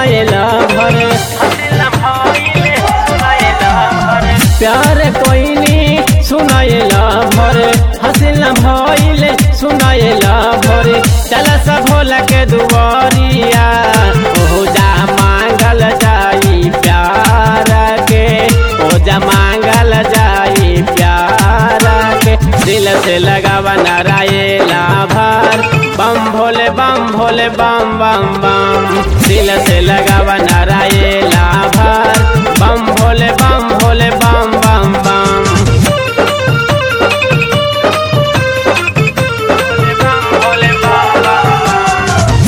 सुनाएला भर प्यार कोइनी सुनाएला भर हसिल भइल सुनाएला भर चल सब भोला के दुआरिया ओजा मांगल जाई प्यार के ओजा मांगल जाई प्यार के दिल से लगावा नारायला भर बम भोले बम भोले बम बम बम दिल से लगावा नारायला भर बम भोले बम भोले बम बम बम भोले बम बम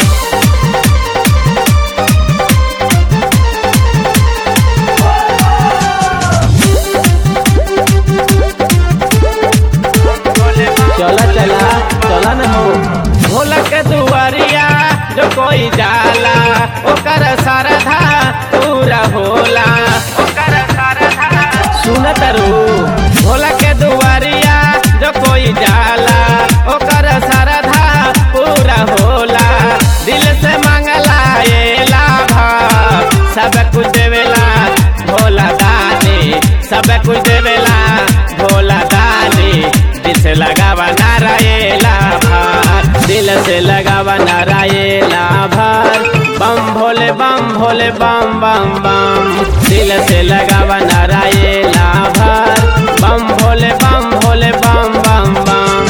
चला चला चला न हो भोला के दुआरिया जो कोई जाला ओकर सरधा पूरा होला ओकर सरधा सुन तरू भोला के दुआरिया जो कोई जाला ओकर सरधा पूरा होला दिल से मांगला ये लाभा सब कुछ देवेला भोला दानी सब कुछ देवेला भोला दानी दिल से लगावा नारायला भार दिल से लगावा नारायला भार बम भोले बम भोले बम बम बम दिल से लगावा नारायला भार बम भोले बम भोले बम बम बम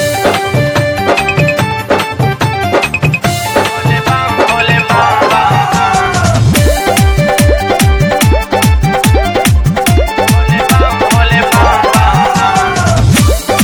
भोले बम भोले बम बम भोले बम भोले बम बम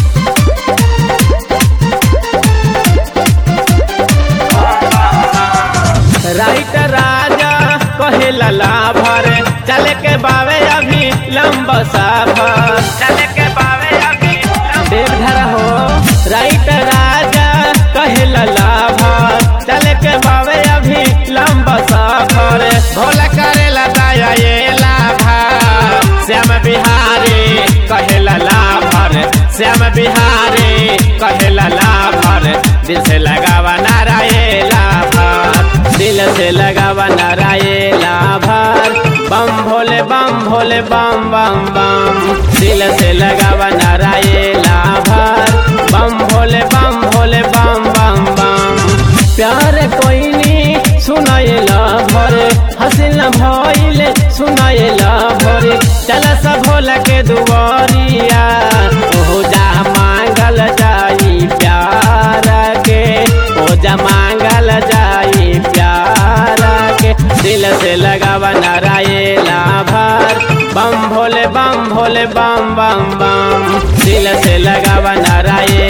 राइट राजा कहे लला भर चले के बावे अभी लंब सफर चले के बावे अभी देवधर हो राइट राजा कहे लला भर चले के बावे अभी लंब सफर भोला करे लदाया ये लाभा श्याम बिहारी कहे लला भर श्याम बिहारी कहे लला भर दिल से लगावा नारायला भर दिल से लगावा नारायला भर बम भोले बम भोले बम बम बम दिल से लगावा नारायला भर बम भोले बम भोले बम बम बम प्यार कोइनी सुनाएला भर हसिल भइल सुनाएला भर चल सब भोला के दुआरिया ओजा मांगल जाई प्यार के ओजा मांगल जाई प्यार के दिल से लगावा नारायला भर बम भोले बम भोले बम बम बम दिल से लगावा नारायण